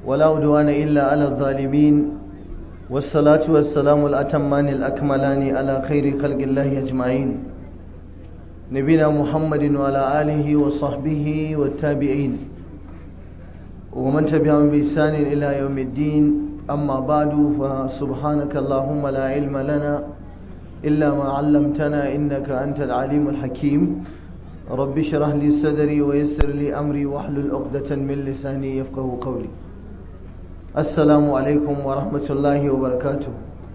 ولا عدوان إلا على الظالمين والصلاة والسلام الأتمان الأكملان على خير خلق الله أجمعين نبينا محمد وعلى آله وصحبه والتابعين ومن تبعهم بإحسان إلى يوم الدين أما بعد فسبحانك اللهم لا علم لنا إلا ما علمتنا إنك أنت العليم الحكيم رب اشرح لي صدري ويسر لي أمري واحلل عقدة من لساني يفقه قولي السلام عليكم ورحمة الله وبركاته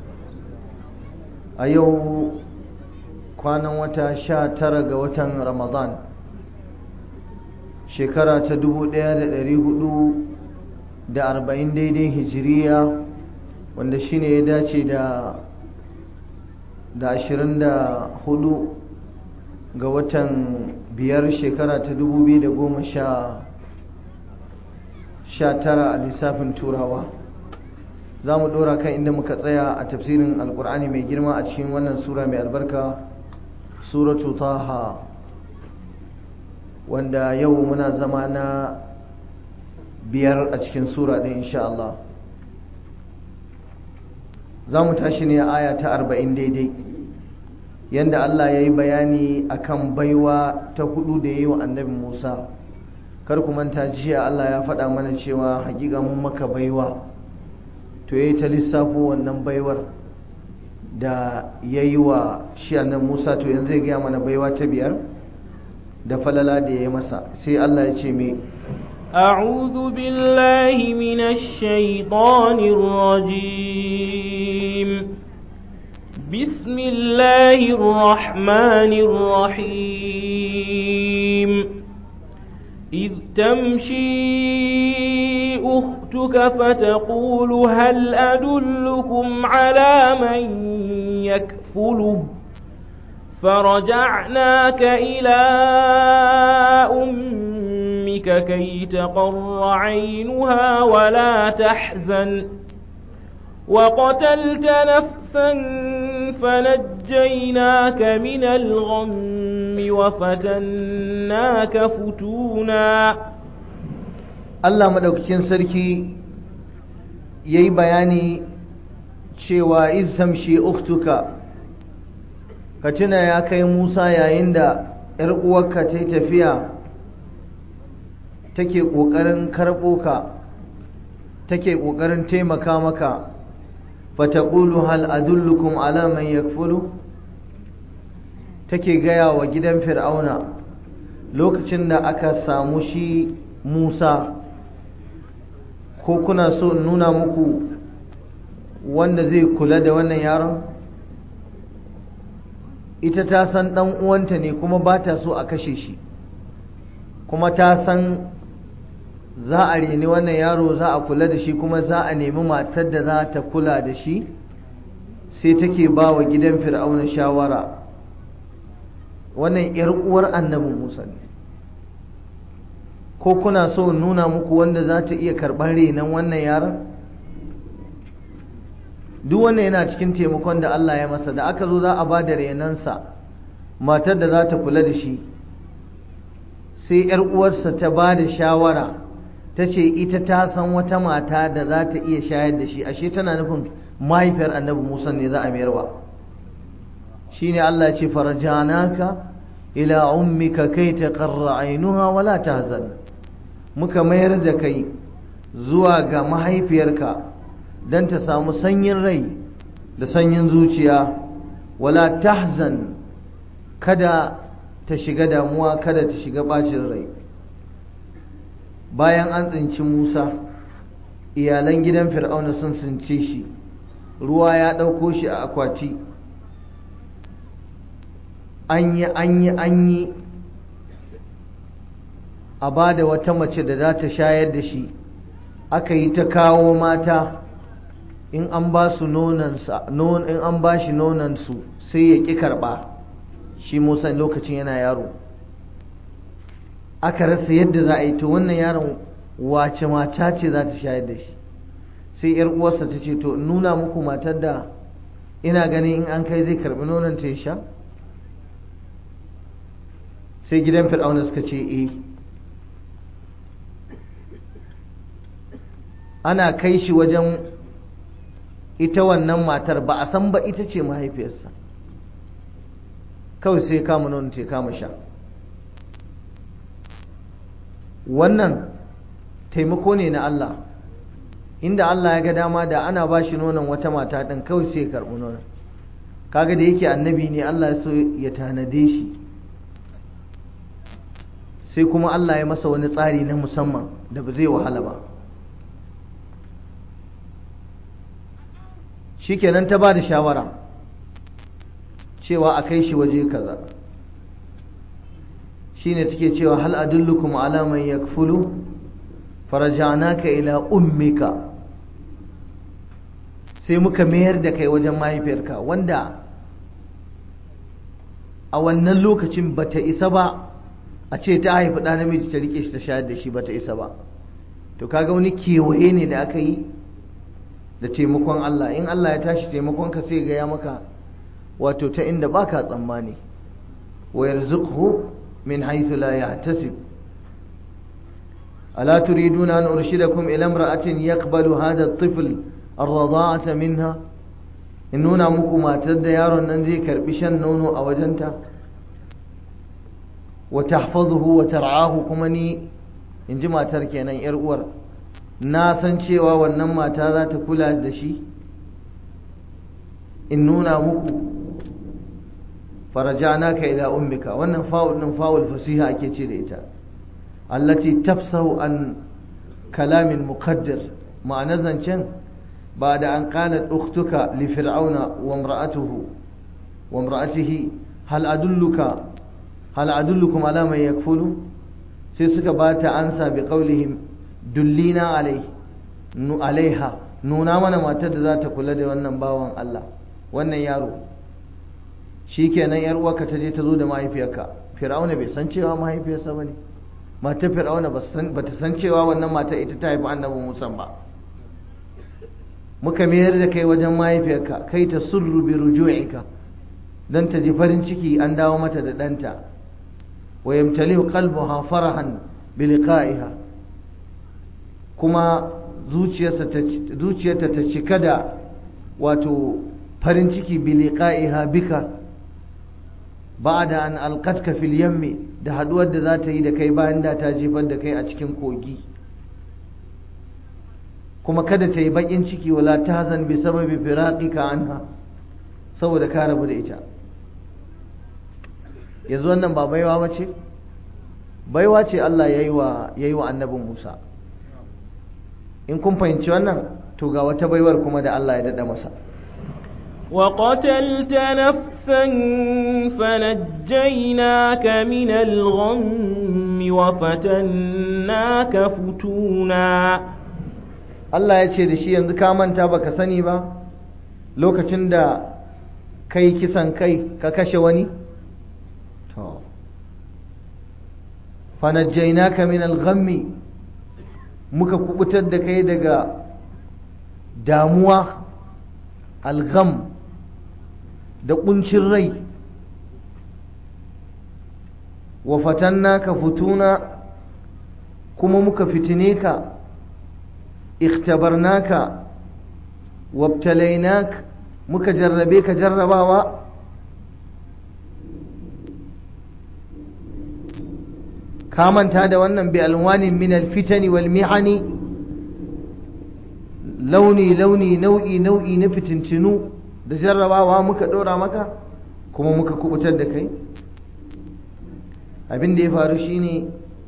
أيو كان وتا شا ترى وتا رمضان shekara ta dubu ɗaya da ɗari hudu da arba'in daidai hijiriya wanda shine ya dace da da ashirin da hudu ga watan biyar shekara ta dubu biyu da goma sha sha tara a lissafin turawa za mu ɗora kan inda muka tsaya a tafsirin alkur'ani mai girma a cikin wannan sura mai albarka suratu taha wanda yau muna zama na biyar a cikin sura ɗin insha Allah za mu tashi ne a aya ta arba'in daidai yadda Allah ya yi bayani akan baiwa ta hudu da ya yi wa annabi Musa kar ku manta jiya Allah ya faɗa mana cewa hakika mun maka baiwa to ya yi ta lissafo wannan baiwar da ya yi wa shi annabi Musa to yanzu zai gaya mana baiwa ta biyar da falala da ya yi masa sai Allah ya ce me أعوذ بالله من الشيطان الرجيم بسم الله الرحمن الرحيم إذ تمشي أختك فتقول هل أدلكم على من يكفله فرجعناك إلى أمك كي تقر عينها ولا تحزن وقتلت نفسا فنجيناك من الغم وفتناك فتونا Allah madaukakin sarki yayi bayani cewa iz tamshi ukhtuka ka tuna ya kai Musa yayin da ‘yar uwarka ta yi tafiya take ƙoƙarin karɓo ka take ƙoƙarin taimaka maka fataƙulu hal adullukum ala man yakfulu take gaya wa gidan fir'auna lokacin da aka samu shi Musa ko kuna so in nuna muku wanda zai kula da wannan yaron ita ta san ɗan uwanta ne kuma ba ta so a kashe shi kuma ta san za a reni wannan yaro za a kula da shi kuma za a nemi matar da za ta kula da shi sai take ba wa gidan fir'auna shawara wannan yar uwar annabin musa ne ko kuna so nuna muku wanda za ta iya karɓar renon wannan yaron duk wannan yana cikin taimakon da Allah ya masa da aka zo za a ba da renonsa matar da za ta kula da shi sai ‘yar uwarsa ta ba da shawara ta ce ita ta san wata mata da za ta iya shayar da shi ashe tana nufin mahaifiyar annabi musa ne za a mayarwa shi ne Allah ce farajanaka ila ummika kai ta ƙarra ainuha wala tahzan muka mayar da kai zuwa ga mahaifiyarka don ta samu sanyin rai da sanyin zuciya wala tahzan kada ta shiga damuwa kada ta shiga bacin rai bayan an tsinci musa iyalan gidan fir'auna sun tsince shi ruwa ya ɗauko shi a akwati an yi an yi an yi a ba da wata mace da za ta shayar da shi aka yi ta kawo mata in an ba su nonansa in an ba shi nonansu sai ya ƙi karɓa shi musa lokacin yana yaro aka rasa yadda za a yi to wannan yaron wace mata ce za ta shayar da shi sai yar uwarsa ta ce to nuna muku matar da ina ganin in an kai zai karɓi nonon ta ya sha sai gidan fir'auna suka ce eh ana kai shi wajen ita wannan matar ba a san ba ita ce mahaifiyarsa kawai sai kama nono ce kama sha wannan taimako ne na Allah inda Allah ya ga dama da ana ba shi nonon wata mata ɗin kawai sai ya karɓi nonon kaga da yake annabi ne Allah ya so ya tanade shi sai kuma Allah ya masa wani tsari na musamman da ba zai wahala ba shikenan ta ba da shawara cewa a kai shi waje kaza shine take cewa hal adullukum ala man yakfulu faraja'naka ila ummika sai muka mayar da kai wajen mahaifiyarka wanda a wannan lokacin bata isa ba a ce ta haifi ɗa namiji ta rike shi ta shayar da shi bata isa ba to kaga wani kewaye ne da aka yi da taimakon Allah in Allah ya tashi taimakon ka sai ga ya maka wato ta inda baka tsammani wa yarzuqhu min haythu la yahtasib ألا تريدون أن أرشدكم إلى امرأة يقبل هذا الطفل الرضاعة منها in nuna muku matar da yaron nan zai karbi shan nono a wajenta wa tahfazuhu wa tar'ahu kuma ni in ji matar kenan yar uwar na san cewa wannan mata za ta kula da shi in nuna muku farajanaka ila ummika wannan fa'ul din fa'ul fasiha ake ce da ita allati tafsahu an kalamin muqaddir ma'ana zancen ba da an qalat ukhtuka li fir'auna wa imra'atuhu wa imra'atihi hal adulluka hal adullukum ala man yakfulu sai suka bata ansa bi qawlihim dullina alai nu alaiha nuna mana matar da za ta kula da wannan bawan Allah wannan yaro shikenan yar uwarka ta je ta zo da mahaifiyarka fir'auna bai san cewa mahaifiyarsa bane matar fir'auna ba ta san cewa wannan matar ita ta haifi annabi Musa ba muka mayar da kai wajen mahaifiyarka kai ta surru bi ruju'ika dan ta ji farin ciki an dawo mata da ɗanta wa yamtali'u qalbuha farahan bi liqa'iha kuma zuciyarta ta cika da wato farin ciki bi liqa'iha bika ba'da an alqatka fil yammi da haduwar da za ta yi da kai bayan da ta jefar da kai a cikin kogi kuma kada ta yi bakin ciki wala tahzan bi sababi firaqika anha saboda ka rabu da ita yanzu wannan ba baiwa bace baiwa ce Allah yayi wa yayi wa annabin Musa in kun fahimci wannan to ga wata baiwar kuma da Allah ya dada masa وقتلت نفسا فنجيناك من الغم وفتناك فتونا Allah ya ce da shi yanzu ka manta baka sani ba lokacin da kai kisan kai ka kashe wani to fanajjainaka min al-ghammi muka kubutar da kai daga damuwa al-gham da kuncin rai wa fatannaka futuna kuma muka fitine ka ikhtabarnaka wabtalainak muka jarrabe ka jarrabawa ka manta da wannan bi alwanin min alfitani wal mihani launi launi nau'i nau'i na fitintinu da jarrabawa muka dora maka kuma muka kubutar da kai abin da ya faru shine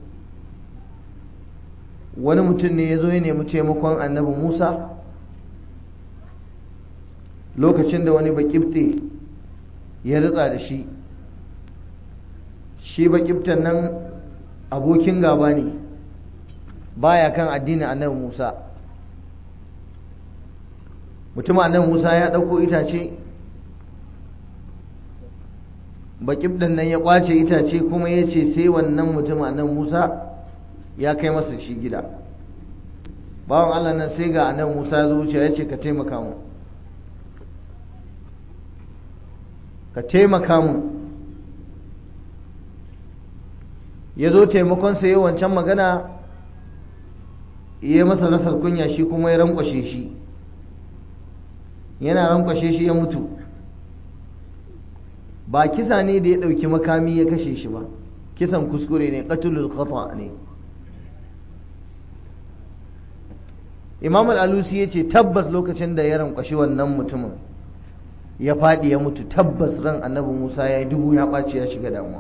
wani mutum ne ya zo ya nemi taimakon annabi musa lokacin da wani bakifte ya ritsa da shi shi bakiftan nan abokin gaba ne baya kan addinin annabi musa mutum annabi musa ya ɗauko itace bakiftan nan ya kwace itace kuma ya ce sai wannan mutum annabi musa ya kai masa shi gida bawan Allah nan sai ga annabi Musa ya zo wuce ya ce ka taimaka mu ka taimaka mu ya zo taimakon sa yi wancan magana ya masa rasar kunya shi kuma ya rankwashe shi yana rankwashe shi ya mutu ba kisa ne da ya ɗauki makami ya kashe shi ba kisan kuskure ne ƙatulul khata ne imam al'alusi ya ce tabbas lokacin da ya rankwashi wannan mutumin ya faɗi ya mutu tabbas ran annabi musa ya yi dubu ya ɓaci ya shiga damuwa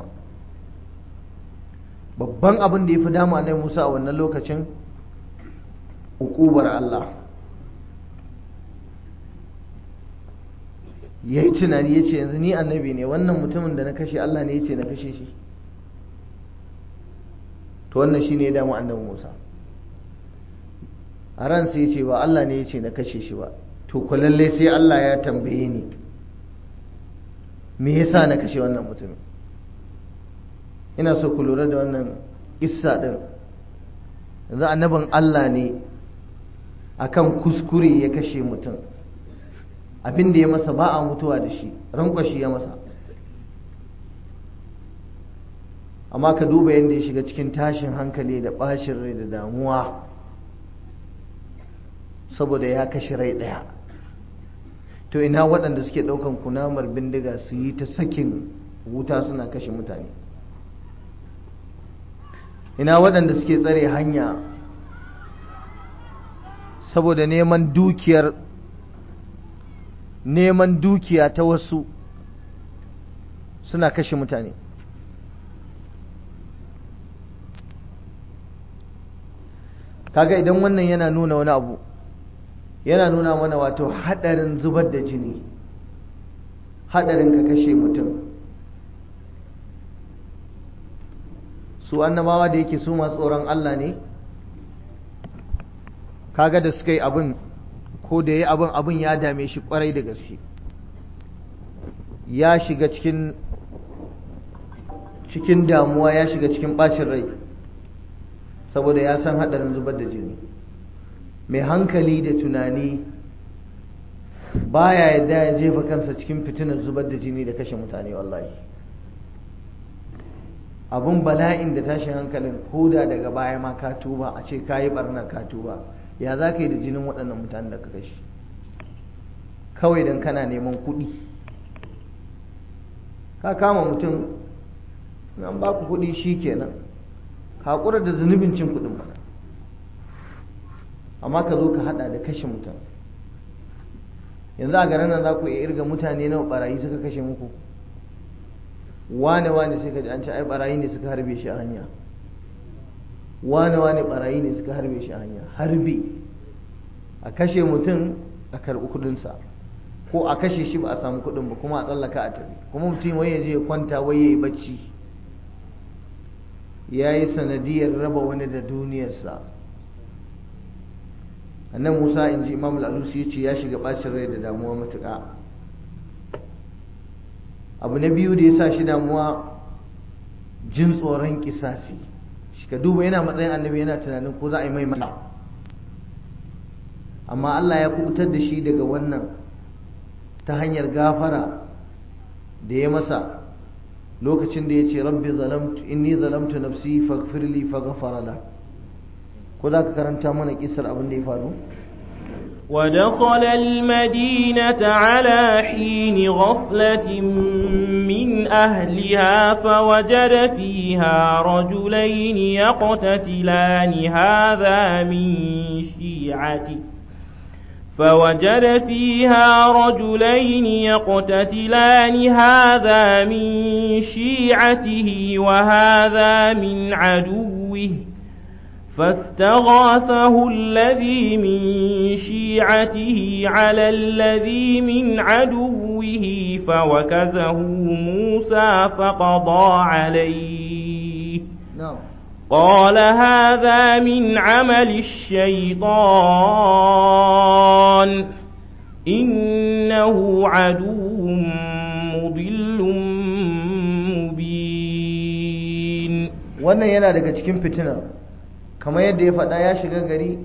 babban abin da ya fi damu annabi musa a wannan lokacin ukubar allah ya yi tunani ya ce yanzu ni annabi ne wannan mutumin da na kashe allah ne ya ce na kashe shi to wannan shi ne ya damu annabi musa a ransa ya ce ba Allah ne ya ce na kashe shi ba to ku lalle sai Allah ya tambaye ni me yasa na kashe wannan mutumin ina so ku lura da wannan issa din yanzu annabin Allah ne akan kuskure ya kashe mutum abin da ya masa ba a mutuwa da shi rankwashi ya masa amma ka duba yadda ya shiga cikin tashin hankali da bashin rai da damuwa saboda ya kashe rai ɗaya to ina waɗanda suke ɗaukan kunamar bindiga su yi ta sakin wuta suna kashe mutane ina waɗanda suke tsare hanya saboda neman dukiyar neman dukiya ta wasu suna kashe mutane kaga idan wannan yana nuna wani abu yana nuna mana wato hadarin zubar da jini hadarin ka kashe mutum su annabawa da yake su masu tsoron Allah ne kaga da suka yi abin ko da ya abin abin ya dame shi kwarai da gaske ya shiga cikin cikin damuwa ya shiga cikin bacin rai saboda ya san hadarin zubar da jini mai hankali da tunani baya yadda ya jefa kansa cikin fitinar zubar da jini da kashe mutane wallahi abun bala'in da tashin hankalin koda daga baya ma ka tuba a ce ka yi barna ka tuba ya za ka yi da jinin waɗannan mutanen da ka kashe kawai don kana neman kuɗi ka kama mutum an ba ku kuɗi shi kenan haƙura da zunubin cin kuɗin mana amma ka zo ka hada da kashe mutum yanzu a garin nan za ku iya irga mutane nawa barayi suka kashe muku wane wane sai ka ji an ce ai barayi ne suka harbe shi a hanya wane wane barayi ne suka harbe shi a hanya harbe a kashe mutum a karɓi kudinsa ko a kashe shi ba a samu kudin ba kuma a tsallaka a tafi kuma mutum wai ya je ya kwanta wai ya yi bacci ya yi sanadiyar raba wani da duniyarsa annan musa in ji imam al'alusi ya ce ya shiga bacin rai da damuwa matuƙa abu na biyu da ya sa shi damuwa jin tsoron kisasi shi ka duba yana matsayin annabi yana tunanin ko za a yi mai mana amma allah ya kubutar da shi daga wannan ta hanyar gafara da ya masa lokacin da ya ce rabbi zalamtu inni zalamtu nafsi faghfirli faghfara la ko za ka karanta mana kisar abin da ya faru ودخل المدينة على حين غفلة من أهلها فوجد فيها رجلين يقتتلان هذا من شيعته فوجد فيها رجلين يقتتلان هذا من شيعته وهذا من عدوه فاستغاثه الذي من شيعته على الذي من عدوه فوكزه موسى فقضى عليه نعم قال هذا من عمل الشيطان إنه عدو مضل مبين wannan yana daga cikin fitinar kamar yadda ya faɗa ya shiga gari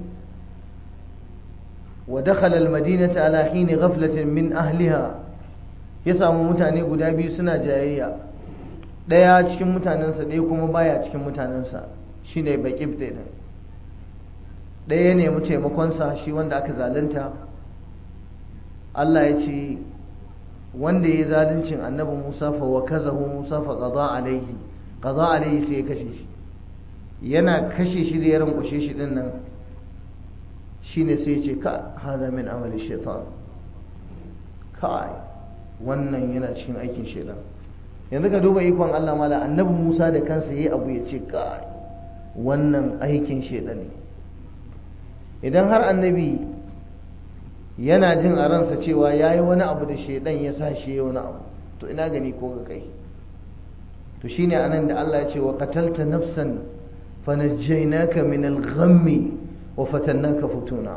wa dakhala almadinata ala hini ghaflatin min ahliha ya samu mutane guda biyu suna jayayya ɗaya cikin mutanensa ɗaya kuma baya cikin mutanensa shine baqib din ɗaya ya nemi taimakonsa shi wanda aka zalunta Allah ya ce wanda ya zaluncin annabi Musa fa wa kazahu Musa fa qada alaihi qada alaihi sai ya kashe shi yana kashe shi da ya rankwashe shi din nan shine sai ya ce ka hada min amali shaitan kai wannan yana cikin aikin shaitan yanzu ka duba ikon Allah mala annabi Musa da kansa yayi abu ya ce kai wannan aikin shaitan ne idan har annabi yana jin a ransa cewa ya yi wani abu da shaidan ya sa shi ya wani abu to ina gani ko ga kai to shine anan da Allah ya ce wa qatalta nafsan fanajjaynaka min al-ghammi wa fatannaka futuna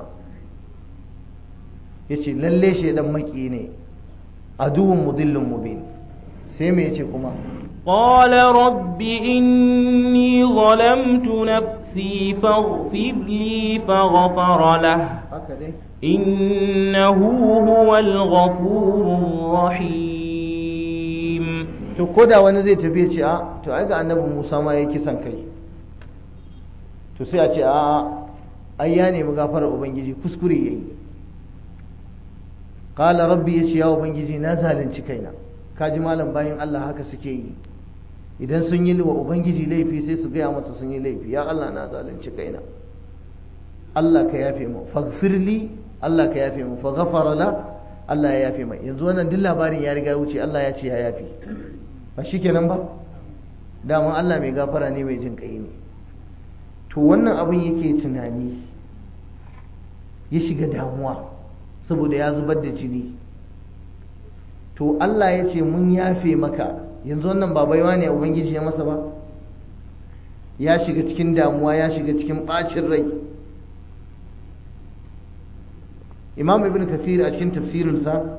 yace lalle shaidan maki ne aduwwun mudillun mubin sai me yace kuma قال رب إني ظلمت نفسي فاغفر لي فغفر له haka dai إنه هو الغفور الرحيم to koda wani zai tafi ya ce a to ai ga annabi Musa ma yayi kisan kai to sai a ce a ai ya nemi gafarar ubangiji kuskure yayi qala rabbi yace ya ubangiji na zalunci kaina kaji malam bayan Allah haka suke yi idan sun yi wa ubangiji laifi sai su gaya masa sun yi laifi ya Allah na zalunci kaina Allah ka yafe mu faghfirli Allah ka yafe mu fa ghafara la Allah ya yafe mai yanzu wannan duk labarin ya riga wuce Allah ya ce ya yafe ba shikenan ba dama Allah mai gafara ne mai jin kai ne to wannan abin yake tunani ya shiga damuwa saboda ya zubar da jini to Allah ya ce mun yafe maka yanzu wannan ba baiwa ne ubangiji ya masa ba ya shiga cikin damuwa ya shiga cikin bacin rai imam ibn kasir a cikin tafsirinsa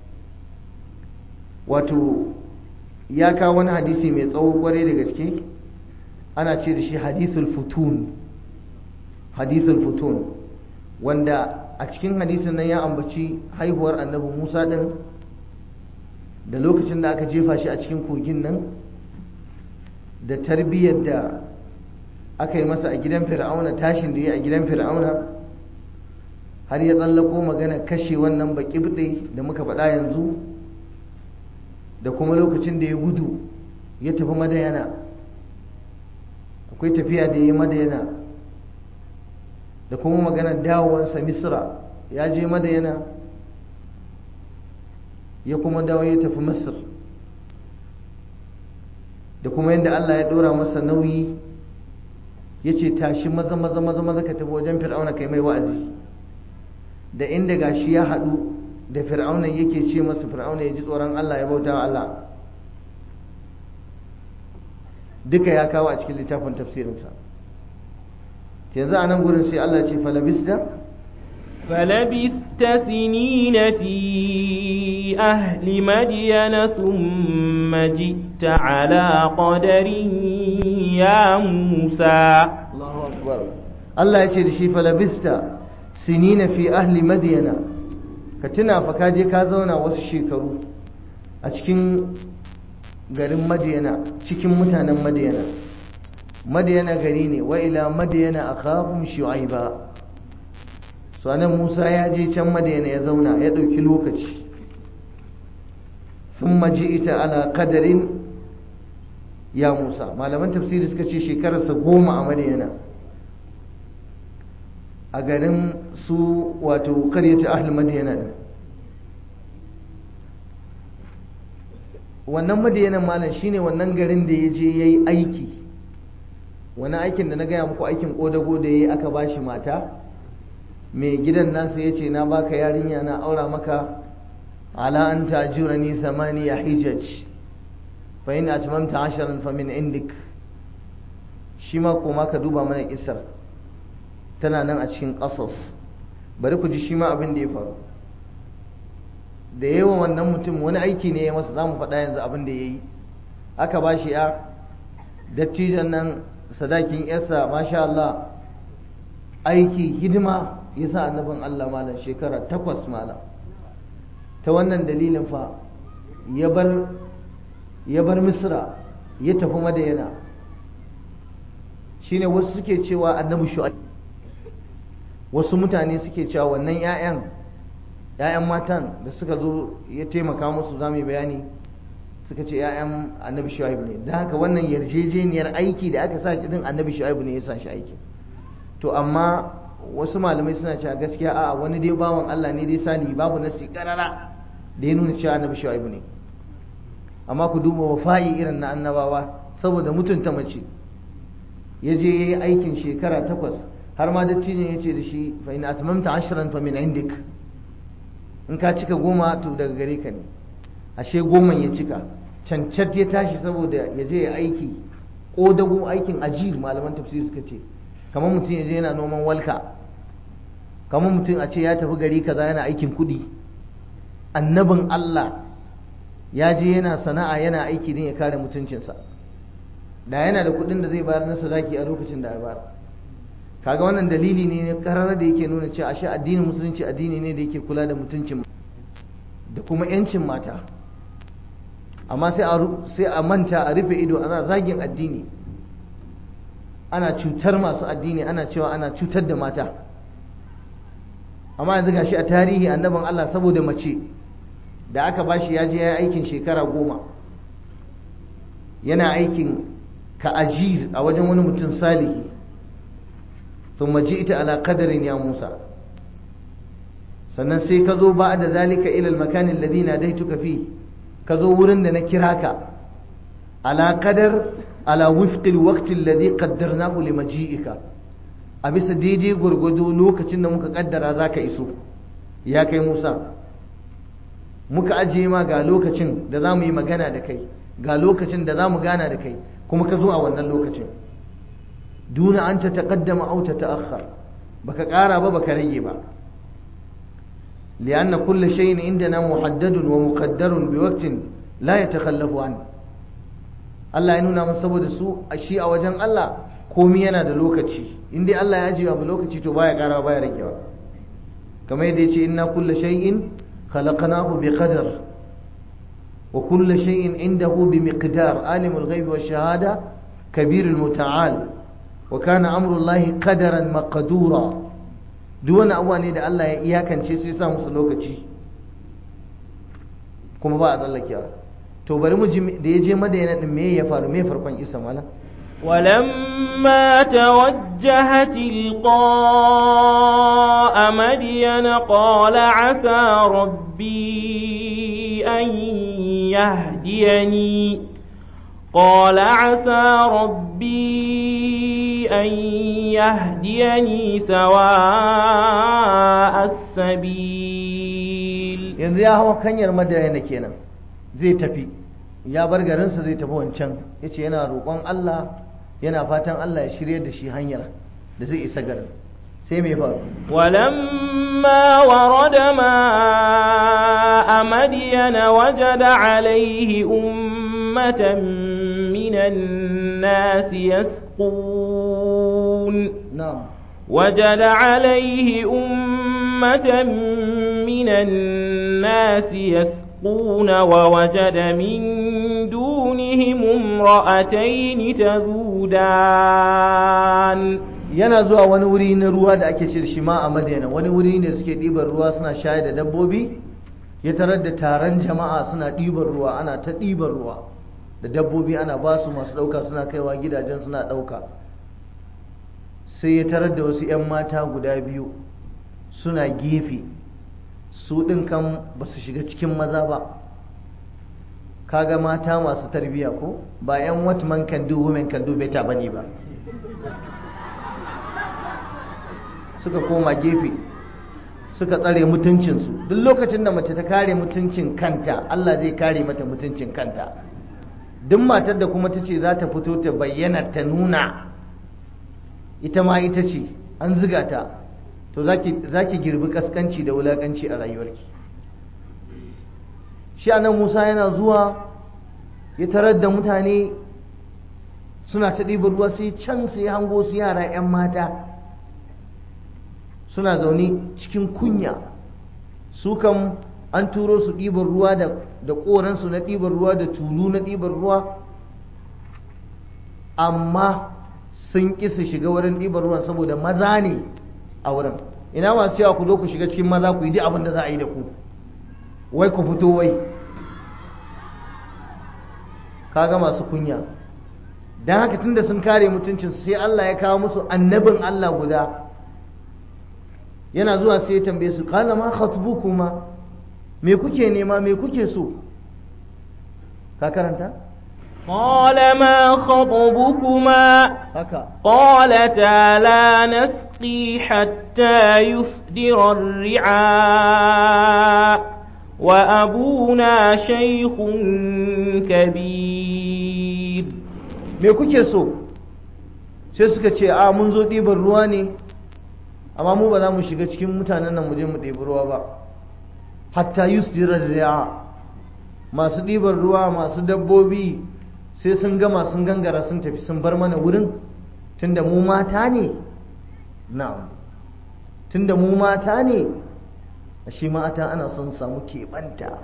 wato ya kawo wani hadisi mai tsawo kwarai da gaske ana ce da shi hadisul futun hadisul futun wanda a cikin hadisin nan ya ambaci haihuwar annabi musa din da lokacin da aka jefa shi a cikin kogin nan da tarbiyyar da aka yi masa a gidan fir'auna tashin da ya a gidan fir'auna har ya tsallako magana kashe wannan baki da muka faɗa yanzu da kuma lokacin da ya gudu ya tafi madayana akwai tafiya da ya yi madayana da kuma maganar dawowansa misra ya je madayana ya kuma dawo ya tafi masar da kuma yadda allah ya ɗora masa nauyi ya ce tashi maza maza maza maza ka tafi wajen fir'auna kai mai wa'azi da inda gashi ya haɗu da fir'auna yake ce masa fir'auna ya ji tsoron Allah ya bauta wa Allah duka ya kawo a cikin littafin tafsirinsa yanzu a nan gurin sai Allah ce falabista فلبثت سنين في أهل مدين ثم جئت على قدر يا موسى الله أكبر الله يشهد شي فلبست sinina fi ahli madiyana ka tuna fa ka je ka zauna wasu shekaru a cikin garin madiyana cikin mutanen madiyana madiyana gari ne wa ila madiyana akhahum shu'aiba so anan Musa ya je can madiyana ya zauna ya dauki lokaci thumma ji'ita ala qadarin ya Musa malaman tafsiri suka ce shekararsa goma a madiyana a garin su wato karyata ahli madiyana din wannan madiyanan malam shine wannan garin da ya je ya yi aiki wani aikin da na gaya muku aikin kodago da ya yi aka bashi mata mai gidan nasa ya ce na baka yarinya na aura maka ala an tajura ni samani ya hijaj fa in atmamta asharan fa min indik shi ma koma ka duba mana isar tana nan a cikin ƙasas bari ku ji shi ma abin da ya faru da yawan wannan mutum wani aiki ne ya masa za mu faɗa yanzu abin da ya yi aka ba shi ya dattijan nan sadakin yarsa masha Allah aiki hidima ya sa annabin Allah malam shekara takwas malam ta wannan dalilin fa ya bar ya bar misra ya tafi madayana shine wasu suke cewa annabi shu'aib wasu mutane suke cewa wannan 'ya'yan 'ya'yan matan da suka zo ya taimaka musu za mu yi bayani suka ce 'ya'yan annabi shu'aibu ne don haka wannan yarjejeniyar aiki da aka sa shi din annabi shu'aibu ne ya sa shi aiki to amma wasu malamai suna cewa gaskiya a wani dai bawan Allah ne dai sani babu nasi karara da ya nuna cewa annabi shu'aibu ne amma ku duba wafa'i irin na annabawa saboda mutunta mace ya je ya yi aikin shekara takwas har ma dattijin ya ce da shi fa in atmamta ashran fa min indik in ka cika goma to daga gare ka ne ashe goma ya cika cancat ya tashi saboda ya je ya aiki ƙodago aikin ajiyar malaman tafsir suka ce kamar mutum ya je yana noman walka kamar mutum a ce ya tafi gari kaza yana aikin kuɗi annabin Allah ya je yana sana'a yana aiki don ya kare mutuncinsa da yana da kuɗin da zai bayar na sadaki a lokacin da ya bayar kaga wannan dalili ne karar da yake nuna cewa ashe addinin musulunci addini ne da yake kula da mutuncin da kuma yancin mata amma sai a manta a rufe ido ana zagin addini ana cutar masu addini ana cewa ana cutar da mata amma yanzu gashi a tarihi annabin Allah saboda mace da aka bashi ya je ya yi aikin shekara goma yana aikin ka ajiz a wajen wani mutum salihi ثم جئت على قدر يا موسى sannan sai ka zo ba da zalika ilal makanin ladina daituka fi ka zo wurin da na kira ka ala qadar ala wifqil waqti alladhi qaddarnahu limaji'ika a bisa daidai gurgudu lokacin da muka kaddara zaka iso ya kai Musa muka ajiye ma ga lokacin da za mu yi magana da kai ga lokacin da za mu gana da kai kuma ka zo a wannan lokacin duna an ta taƙaddama au ta ta'akhkhar baka ƙara ba baka rage ba lianna kullu shay'in indana muhaddadun wa muqaddarun bi waqtin la yatakhallafu an Allah ya nuna masa saboda su a shi a wajen Allah komai yana da lokaci in dai Allah ya ajiye abu lokaci to baya ƙara baya ragewa kamar yadda yace inna kullu shay'in khalaqnahu bi qadar wa kullu shay'in indahu bi miqdar alimul ghaibi wash shahada kabirul muta'al wa kana amrullahi qadaran maqdura duk wani abuwa ne da Allah ya iyakance sai sa musu lokaci kuma ba a tsallakewa to bari mu ji da ya je madayana din me ya faru me farkon isa mala ولما توجه تلقاء مدين قال عسى ربي أن يهديني قال عسى ربي أن يهديني سواء السبيل yanzu ya hawa kanyar madayana kenan zai tafi ya bar garinsa zai tafi wancan ya ce yana roƙon Allah yana fatan Allah ya shirye da shi hanyar da zai isa garin sai mai faru ولما ورد ماء مدين وجد عليه أمة من الناس يسقون na'am وجد عليه أمة من الناس يسقون ووجد من دونهم امرأتين تذودان yana zuwa wani wuri na ruwa da ake ce da shi ma a madina wani wuri ne suke ɗiban ruwa suna shayar da dabbobi ya tarar da taron jama'a suna ɗiban ruwa ana ta ɗiban ruwa da dabbobi ana ba su masu ɗauka suna kaiwa gidajen suna ɗauka sai ya tarar da wasu 'yan mata guda biyu suna gefe su ɗin kan ba su shiga cikin maza ba kaga mata masu tarbiyya ko ba 'yan what man can do women can do better bane ba suka koma gefe suka tsare mutuncinsu duk lokacin da mace ta kare mutuncin kanta Allah zai kare mata mutuncin kanta duk matar da kuma ta ce za ta fito ta bayyana ta nuna ita ma ita ce an ziga ta to za ki girbi kaskanci da wulakanci a rayuwarki shi anan musa yana zuwa ya tarar da mutane suna ta ɗibar ruwa sai can sai hango su yara 'yan mata suna zaune cikin kunya su kam an turo su ɗibar ruwa da ƙoransu na ɗibar ruwa da tulu na ɗibar ruwa amma sun ƙi su shiga wurin ɗibar ruwan saboda maza ne a wurin ina masu cewa ku zo ku shiga cikin maza ku yi duk abin da za a yi da ku wai ku fito wai kaga masu kunya don haka tunda sun kare mutuncinsu sai Allah ya kawo musu annabin Allah guda yana zuwa sai ya tambaye su kala ma khatbukuma me kuke nema me kuke so ka karanta قال ما خطبكما haka قالتا لا نسقي حتى يصدر الرعاء وأبونا شيخ كبير me kuke so sai suka ce a mun zo ɗiban ruwa ne amma mu ba za mu shiga cikin mutanen nan mu je mu ɗebi ruwa ba hatta yusdira ri'a masu ɗiban ruwa masu dabbobi sai sun gama sun gangara sun tafi sun bar mana wurin tunda mu mata ne na'am tunda mu mata ne shi mata ana son samu keɓanta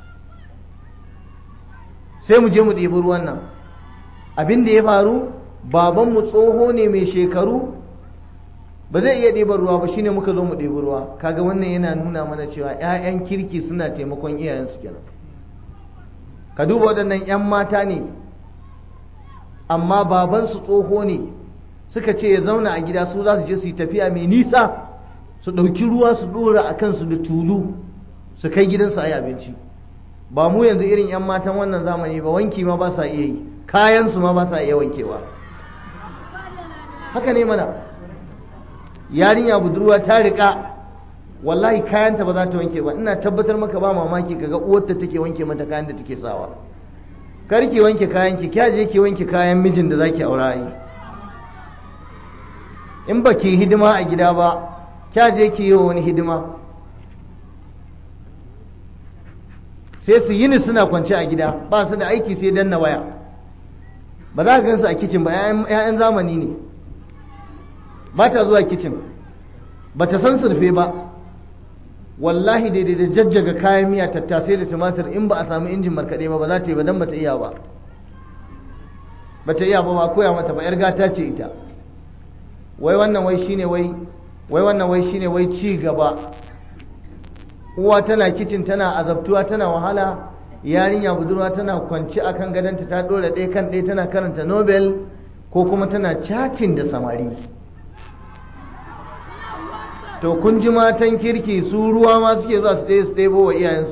sai mu je mu ɗebi ruwan nan abin da ya faru babanmu tsoho ne mai shekaru ba zai iya ɗeban ruwa ba shine muka zo mu ɗebi ruwa kaga wannan yana nuna mana cewa 'ya'yan kirki suna taimakon iyayensu kenan ka duba waɗannan 'yan mata ne amma babansu tsoho ne suka ce ya zauna a gida su za su je su yi tafiya mai nisa su ɗauki ruwa su ɗora a kansu da tulu su kai gidansu a yi abinci ba mu yanzu irin 'yan matan wannan zamani ba wanki ma ba sa iya yi kayansu ma ba sa iya wankewa haka ne mana yarinya budurwa ta riƙa wallahi kayanta ba za ta wanke ba ina tabbatar maka ba mamaki kaga uwarta take wanke mata kayan da take sawa kar ki wanke kayan ki kya je ki wanke kayan mijin da zaki aura yi in ba ki hidima a gida ba kya je ki yi wa wani hidima sai su yini suna kwance a gida ba su da aiki sai danna waya ba za ka gansu a kicin ba 'ya'yan zamani ne ba ta zuwa kicin ba ta san surfe ba wallahi daidai da jajjaga kayan miya tattasai da tumatir in ba a samu injin markaɗe ba ba za ta yi ba don ba ta iya ba ba ta iya ba ba koya mata ba 'yar gata ce ita wai wannan wai shine wai wai wannan wai shine wai ci gaba uwa tana kicin tana azabtuwa tana wahala yarinya budurwa tana kwanci akan gadonta ta dora ɗaya kan ɗaya tana karanta nobel ko kuma tana chatting da samari to kun ji matan kirki su ruwa ma suke zuwa su ɗaya su ɗebo wa iyayensu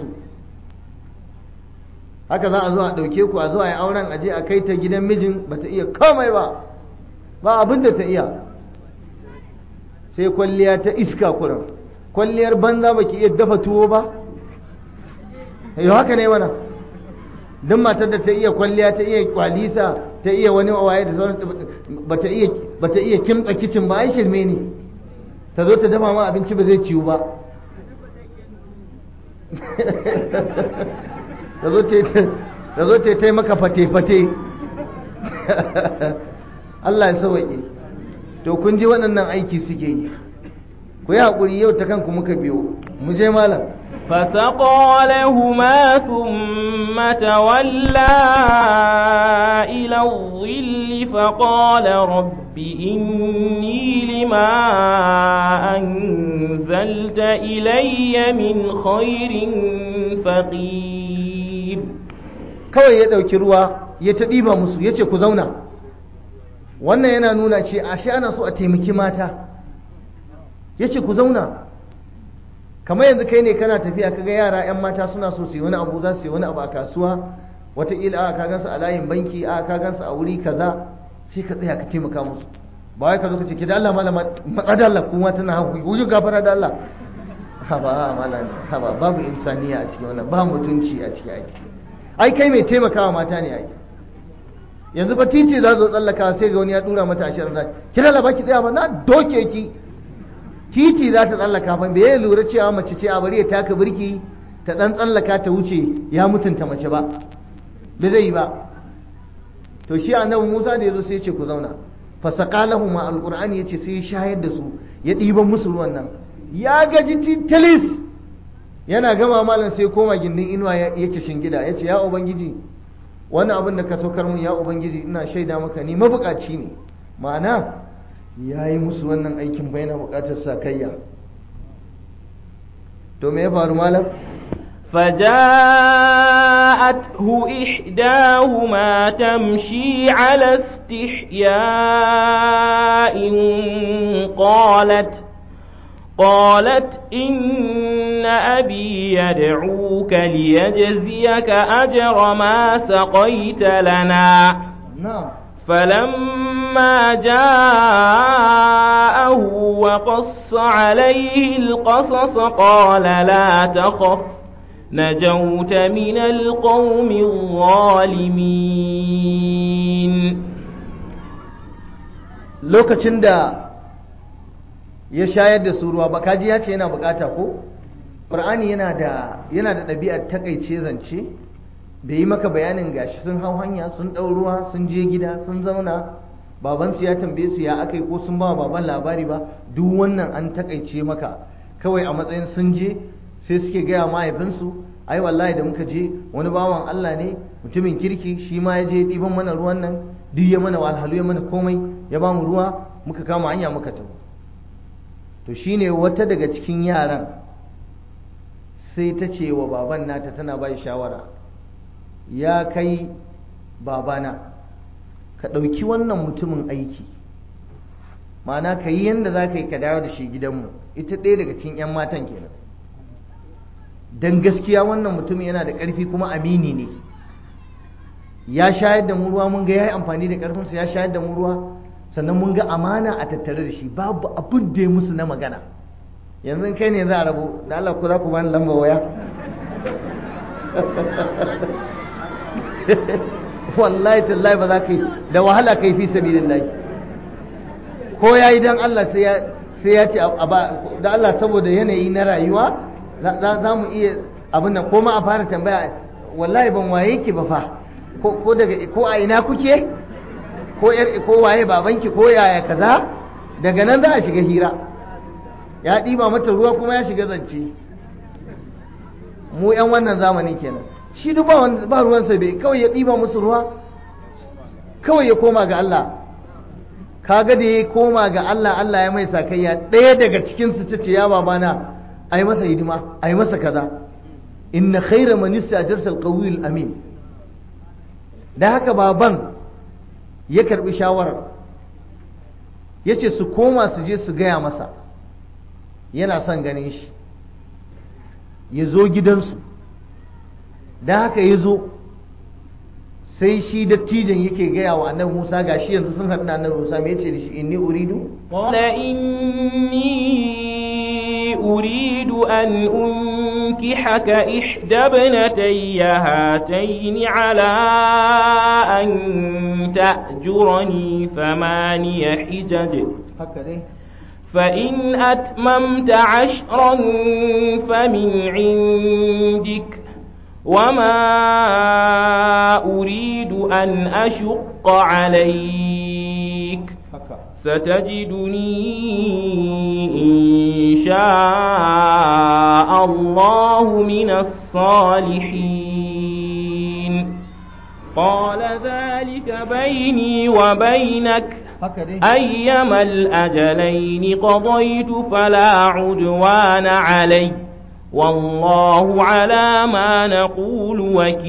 haka za a zo a ɗauke ku a zo a yi auren aje a kai ta gidan mijin ba ta iya komai ba ba abin da ta iya sai kwalliya ta iska kuran kwalliyar banza baki iya dafa tuwo ba yau haka ne mana don matar da ta iya kwalliya ta iya kwalisa ta iya wani waye da sauran bata iya bata iya kimtsa kicin ba ai shirme ne ta zo ta dafa ma abinci ba zai ciwu ba ta zo ta yi maka fate-fate Allah ya sauwaƙe to kun ji waɗannan aiki suke yi ku yi haƙuri yau ta kanku muka biyo mu je malam فسقى لهما ثم تولى إلى الظل فقال رب إني لما أنزلت إلي من خير فقير kawai ya ɗauki ruwa ya ta ɗiba musu ya ce ku zauna wannan yana nuna ce ashe ana so a taimaki mata ya ce ku zauna kamar yanzu kai ne kana tafiya kaga yara 'yan mata suna so su yi wani abu za su yi wani abu a kasuwa wataƙila a ka gansu a layin banki a ka gansu a wuri kaza sai ka tsaya ka taimaka musu ba wai ka zo ka ce ki da Allah malama matsa da Allah kuma tana haku wuju gafara da Allah haba malam haba babu insaniya a cikin wannan ba mutunci a cikin aiki ai kai mai taimakawa mata ne ai yanzu ba titi za zo tsallaka sai ga wani ya dura mata ashirin da ki da baki tsaya ba na doke ki titi za ta tsallaka fa bai lura cewa mace ce a bari ya taka birki ta dan tsallaka ta wuce ya mutunta mace ba bai zai yi ba to shi annabi Musa da yazo sai ya ce ku zauna fa saqalahu ma alqur'ani yace sai ya shayar da su ya ɗiban musu ruwan nan ya gaji titalis yana gama malam sai koma gindin inuwa yake shingida yace ya ubangiji wannan abin da ka saukar mun ya ubangiji ina shaida maka ni mabukaci ne ma'ana ya yi musu wannan aikin bai na bukatar sakayya to me ya faru malam فجاءته إحداهما تمشي على استحياء قالت قالت إن أبي يدعوك ليجزيك أجر ما سقيت لنا na'am فلما جاءه وقص عليه القصص قال لا تخف نجوت من القوم الظالمين lokacin da ya shayar da su ruwa ba kaji ya ce yana bukata ko ƙur'ani yana da yana da ɗabi'ar takaice zance bai yi maka bayanin gashi sun hau hanya sun ɗau ruwa sun je gida sun zauna babansu ya tambaye su ya aka yi ko sun ba baban labari ba duk wannan an takaice maka kawai a matsayin sun je sai suke gaya mahaifinsu ai wallahi da muka je wani bawan Allah ne mutumin kirki shi ma ya je ɗiban mana ruwan nan duk ya mana walhalu ya mana komai ya ba mu ruwa muka kama hanya muka tafi to shine wata daga cikin yaran sai ta ce wa baban nata tana bai shawara ya kai babana ka ɗauki wannan mutumin aiki ma'ana ka yi yadda za ka yi ka dawo da shi gidanmu ita ɗaya daga cikin 'yan matan kenan don gaskiya wannan mutum yana da ƙarfi kuma amini ne ya shayar da mu ruwa mun ga ya yi amfani da ƙarfinsa ya shayar da mu ruwa sannan mun ga amana a tattare da shi babu abin da ya musu na magana yanzu kai ne za a rabu da Allah ku za ku bani lamba waya wallahi tallahi ba za ka yi da wahala ka yi fi sabilillahi ko ya yi don Allah sai ya ce da Allah saboda yanayi na rayuwa za mu iya abin nan ko ma a fara tambaya wallahi ban waye ki ba fa ko daga ko a ina kuke ko yar ko waye babanki ko yaya kaza daga nan za a shiga hira ya ɗiba mata ruwa kuma ya shiga zance mu yan wannan zamanin kenan shi duk ba ruwansa bai kawai ya ɗiba musu ruwa kawai ya koma ga Allah kaga da ya koma ga Allah Allah ya mai sakayya ɗaya daga cikin su ce ya babana ai masa hidima ai masa kaza inna khayra man istajarta alqawiyul amin da haka baban ya karbi shawarar yace su koma su je su gaya masa yana son ganin shi ya zo gidansu da haka ya zo sai shi dattijan yake gaya wa annabi Musa gashi yanzu sun haɗu da annabi Musa me yace da shi inni uridu qala inni uridu an unkihaka ihda ibnatayya hatayn ala an ta'jurani thamaniya hijaj haka dai فإن أتممت عشرا فمن عندك وما أريد أن أشق عليك ستجدني إن شاء الله من الصالحين قال ذلك بيني وبينك أيما الأجلين قضيت فلا عدوان علي والله على ما نقول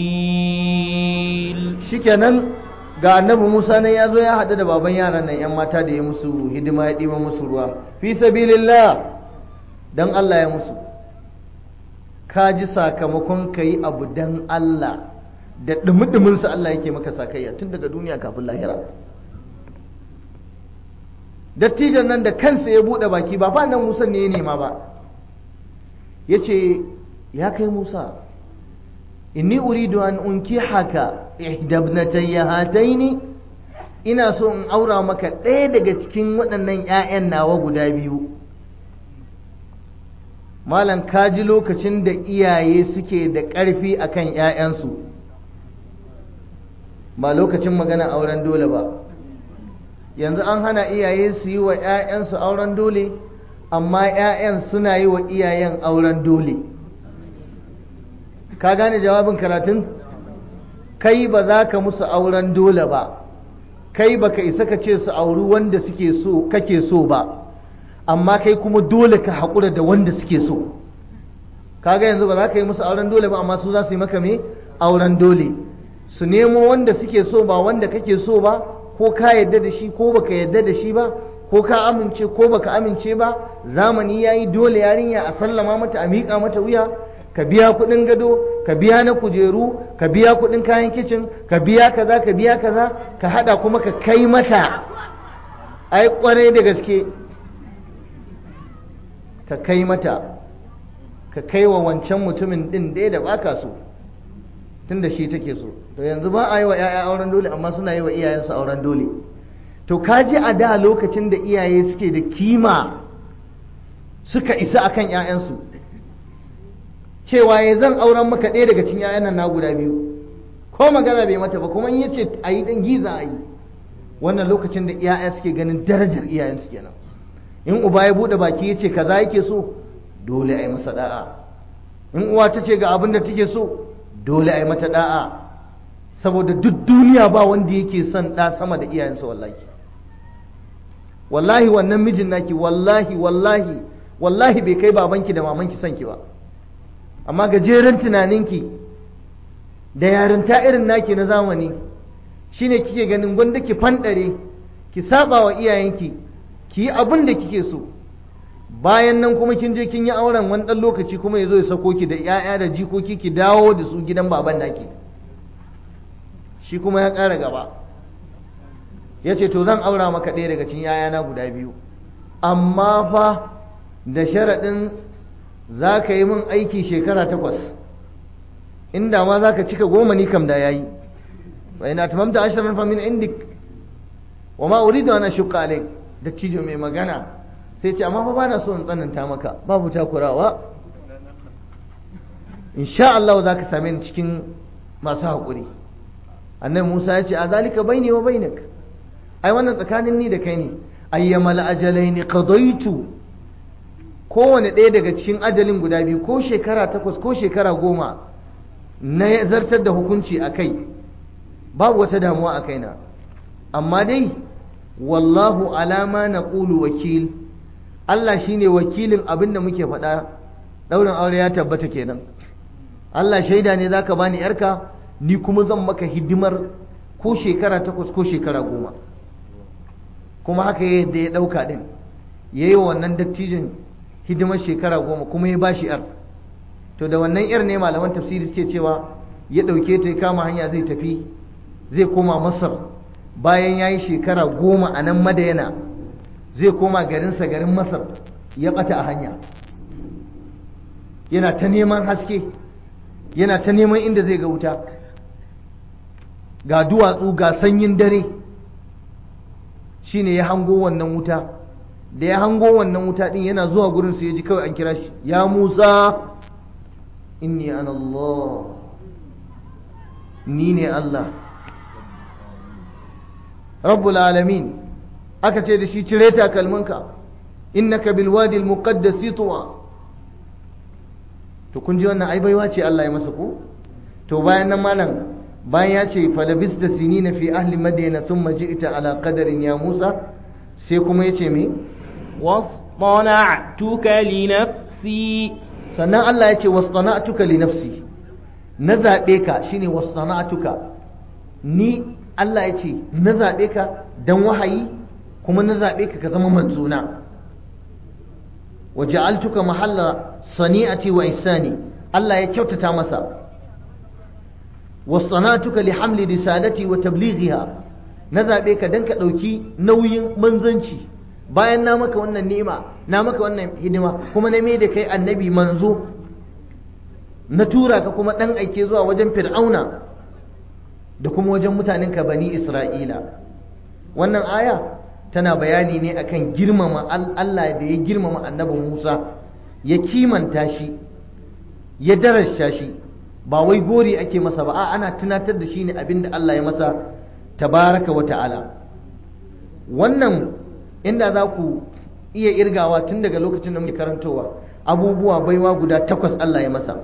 وكيل shikenan ga annabi Musa ne ya zo ya haɗu da baban yaran nan ‘yan mata da ya musu hidima ya ɗiba musu ruwa fi sabilillah don Allah ya musu ka ji sakamakon ka yi abu don Allah da ɗumi-ɗuminsa Allah yake maka sakayya tun daga duniya kafin lahira dattijan nan da kansa ya buɗe baki ba fa nan Musa ne ya nema ba ya ce ya kai Musa inni uridu an unki haka ihdabnatayya hataini ina so in aura maka ɗaya daga cikin waɗannan 'ya'yan nawa guda biyu malam kaji lokacin da iyaye suke da ƙarfi akan 'ya'yansu ba lokacin magana auren dole ba yanzu an hana iyaye su yi wa 'ya'yansu auren dole amma 'ya'yan suna yi wa iyayen auren dole ka gane jawabin karatun kai ba za ka musu auren dole ba kai ba ka isa ka ce su auri wanda suke so kake so ba amma kai kuma dole ka haƙura da wanda suke so kaga yanzu ba za ka yi musu auren dole ba amma su za su yi maka me auren dole su nemo wanda suke so ba wanda kake so ba ko ka yadda da shi ko baka yadda da shi ba ko ka amince ko baka amince ba zamani yayi dole yarinya a sallama mata a miƙa mata wuya ka biya kuɗin gado ka biya na kujeru ka biya kuɗin kayan kicin ka biya kaza ka biya kaza ka hada kuma ka kai mata ai kwarai da gaske ka kai mata ka kai wa wancan mutumin din ɗaya da baka so tun da shi take so to yanzu ba a yi wa 'ya'ya auren dole amma suna yi wa iyayensu auren dole to ka ji a da lokacin da iyaye suke da kima suka isa akan 'ya'yansu cewa ya zan auren maka ɗaya daga cikin 'ya'yan nan na guda biyu ko magana bai mata ba kuma in yace a yi ɗan giza a yi wannan lokacin da 'ya'ya suke ganin darajar iyayensu kenan in uba ya buɗe baki ya ce kaza yake so dole a yi masa da'a in uwa ta ce ga abin da take so dole a yi mata da'a saboda duk duniya ba wanda yake son ɗa sama da iyayensa wallahi wallahi wannan mijin naki wallahi wallahi wallahi bai kai babanki da mamanki son ki ba amma gajeren tunaninki da yarinta irin naki na zamani shine kike ganin gwanda ki fanɗare ki saba wa iyayenki ki yi abin da kike so bayan nan kuma kin je kin yi auren wani ɗan lokaci kuma ya zo ya sako ki da 'ya'ya da jikoki ki dawo da su gidan baban naki shi kuma ya ƙara gaba ya ce to zan aura maka ɗaya daga cikin 'ya'yana guda biyu amma fa da sharaɗin za ka yi min aiki shekara takwas inda ma za ka cika goma ni kam da ya yi wa ina tamamta ashirin fa min indik wa ma uridu ana shukka alaik da cijo mai magana sai ce amma fa ba na so in tsananta maka babu takurawa insha Allah za ka same ni cikin masu haƙuri annabi Musa ya ce a zalika baini wa bainak ai wannan tsakanin ni da kai ne ayyamal ajalaini qadaitu kowane ɗaya daga cikin ajalin guda biyu ko shekara takwas ko shekara goma na zartar da hukunci a kai babu wata damuwa a kaina amma dai wallahu alama na ƙulu wakil Allah shine wakilin abin da muke faɗa ɗaurin aure ya tabbata kenan Allah shaida ne za ka bani yarka ni kuma zan maka hidimar ko shekara takwas ko shekara goma kuma haka yadda ya ɗauka ɗin ya yi wannan dattijin hidimar shekara goma kuma ya ba shi yar to da wannan yar ne malaman tafsiri suke cewa ya ɗauke ta ya kama hanya zai tafi zai koma masar bayan ya yi shekara goma a nan madayana zai koma garinsa garin masar ya ɓata a hanya yana ta neman haske yana ta neman inda zai ga wuta ga duwatsu ga sanyin dare shine ya hango wannan wuta da ya hango wannan wuta din yana zuwa gurin su ya ji kawai an kira shi ya musa inni ana Allah ni ne Allah rabbul alamin aka ce da shi cire takalminka innaka bil wadi al muqaddas tuwa to kun ji wannan ai baiwa ce Allah ya masa ko to bayan nan malam bayan ya ce falabis da sinina fi ahli madina thumma ji'ta ala qadarin ya Musa sai kuma yace me wasṭana'tuka li nafsi sannan Allah ya ce wasṭana'tuka li nafsi na zabe ka shine wasṭana'tuka ni Allah ya ce na zabe ka dan wahayi kuma na zabe ka ka zama manzona waja'altuka mahalla sani'ati wa ihsani Allah ya kyautata masa wasanatuka li hamli risalati wa tablighiha na zabe ka dan ka dauki nauyin manzanci bayan na maka wannan ni'ima na maka wannan hidima kuma na da kai annabi manzo na tura ka kuma dan aike zuwa wajen fir'auna da kuma wajen mutanen ka bani isra'ila wannan aya tana bayani ne akan girmama Allah da ya girmama annabi Musa ya kimanta shi ya darasha shi ba wai gori ake masa ba a ana tunatar da shi ne abin da Allah ya masa tabaraka wa ta'ala wannan inda za ku iya irgawa tun daga lokacin da muke karantowa abubuwa baiwa guda takwas Allah ya masa